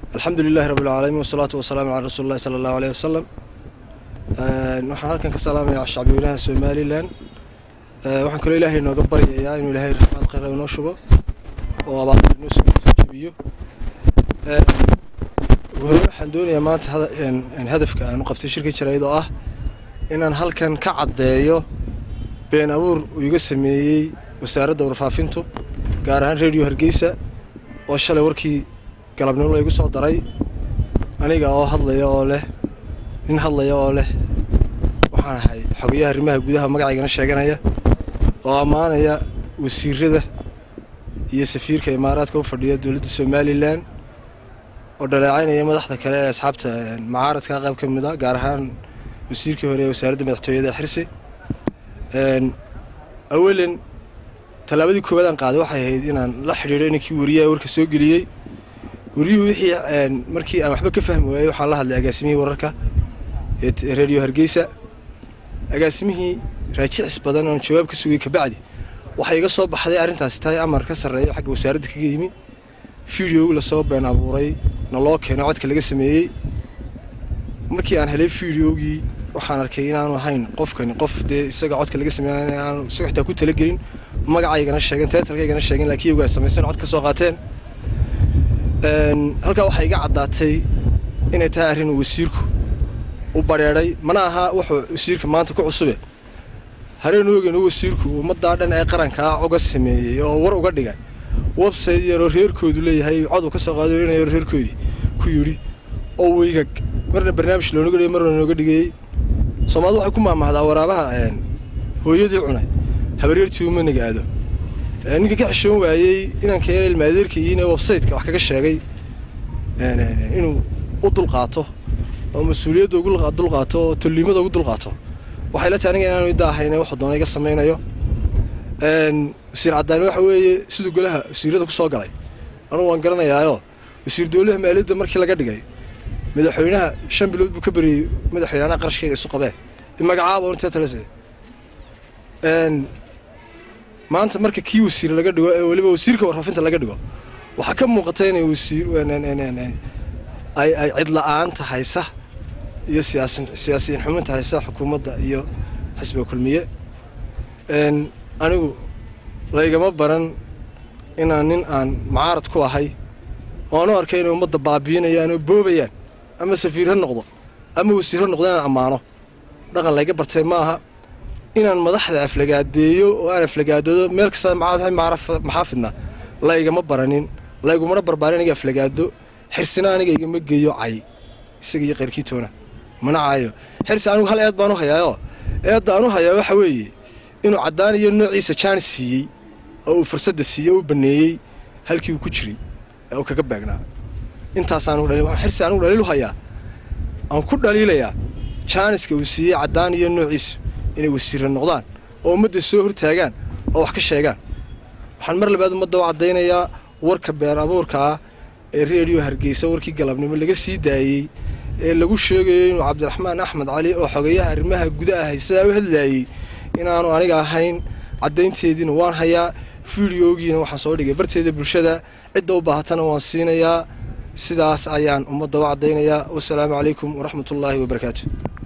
alxamdu lilahi rabi alcaalamiin wasalaatu wasalaamu calaa rasuuli llahi sala allahu aleyh wasalam waxaan halkan ka salaamayaa shacbiyweynaha somalilan waxaan kaloo ilaahay nooga baryayaa inuu ilaahay raxmaad khayra inoo shubo oo abaarta inoo soo soo jebiyo hore waxaan doonayaa maanta hadafka aan u qabtay shirka jarayd oo ah inaan halkan ka caddeeyo been abuur uu iga sameeyey wasaaradda warfaafintu gaar ahaan rediyo hargeysa oo shalay warkii galabnimo la igu soo daray aniga oo hadlaya oo leh nin hadlaya oo leh waxaan ahay xogayaha arrimaha gudaha magacaygana sheeganaya oo ammaanaya wasiirada iyo safiirka imaaraadka u fadhiya dowladda somalilan oo dhaleecaynaya madaxda kale ee asxaabta macaaradka qayb ka mid a gaar ahaan wasiirkii hore ee wasaaradda madaxtooyada xirsi awalan tallaabadii koowaad aan qaaday waxay ahayd inaan la xidhiidho ninkii wariyaha warka soo geliyey wariyuhu wixii markii aan waxba ka fahmi waayey waxaan la hadlay agaasimihii wararka ee rediyo hargeysa agaasimihii raajicis badan oon jawaab ka sugay kabacdi waxay iga soo baxday arrintaasi tahay amar ka sarreeyo xagga wasaaradda kaga yimi video lasoo been abuuray na loo keeno codka laga sameeyey markii aan helay videogii waxaan arkay inaanu ahayn qofkani qof dee isaga codka laga sameey aanu isaga xitaa ku talagelin magacaygana sheegeen teetalkaygana sheegeen laakiin iyagu ay samaysan cod ka soo qaateen halkaa waxay iga caddaatay inay tahay arrin wasiirku u bareedhay mana aha wuxuu wasiirka maanta ku cusube hareenu ogeyn wasiirku ummaddaa dhan ee qarankaa uga sameeyey oo war uga dhigay website yaroo reerkoodu leeyahay coduu ka soo qaado inay reerkoodii ku yidhi oo weygag marna barnaamij loonaga dhigay marna nooga dhigayey soomaalida waxay ku maamahdaa waraabaha hooyadii cunay habaryartii uma nagaado ninka ka xishoon waayey inanka yar ilmaadeerka iyo inay websiteka wax kaga sheegay inuu u dulqaato oo mas-uuliyadda ugu dulqaato oo tolliimada ugu dulqaato waxay la tahay aniga inaanu idda ahayn wuxuu doona iga samaynayo wasiir caddaani waxa weeye siduu golaha wasiirada ku soo galay anugu waan garanayaayoo wasiir dowlaha maaliyadda markii laga dhigay madaxweynaha shan bilood buu ka beriyey madaxweynaha qarashkayga isu qabee magacaaba unteetalese maanta marka kii wasiir laga dhigo ee weliba wasiirka warfaafinta laga dhigo waxaa ka muuqata inay wasiir ay ay cidla-aanta haysa iyo siyaasi siyaasiyiin xuminta haysa xukuumadda iyo xisbiga kulmiye anigu laygama baran inaan nin aan macaarad ku ahay oo anu arkay inay ummadda baabiinayaan oo boobayaan ama safiir ha noqdo ama wasiir ha noqdo inaan ammaano dhaqan layga bartay ma aha inaan madaxda aflagaadeeyo oo aan aflagaadoodo meel kasta maxaafidna laygama baranin laygumana barbaarin aniga aflagaado xirsina aniga igama geeyo cay isaga iyo qayrkiitoona mana caayo xirsi anigu hal eed baan u hayaayoo eedda aan u hayaa waxa weeye inuu caddaan iyo noociisa jaanis siiyey oo uu fursadda siiyey oo u baneeyey halkii uu ku jiray ee uu kaga beegnaa intaasaan xirsi anigu dhaliil u hayaa aan ku dhaliilayaa jaaniska uu siiyey caddaan iyo noociisu inay wasiirra noqdaan oo ummadda soo hortaagaan oo wax ka sheegaan waxaan mar labaad ummadda u caddaynayaa warka been abuurka ah ee reediyo hargeysa warkii galabnimo laga sii daayey ee lagu sheegayo inuu cabdiraxmaan axmed cali oo xogeyaha arrimaha gudaha haysadaa u hadlaayey inaanu aniga ahayn caddaynteediina waan hayaa fideogiina waxaan soo dhigay barteeda bulshada cidda u baahatana waan siinayaa sidaas ayaan ummadda u caddaynayaa wasalaamu calaykum waraxmatullaahi wabarakaatu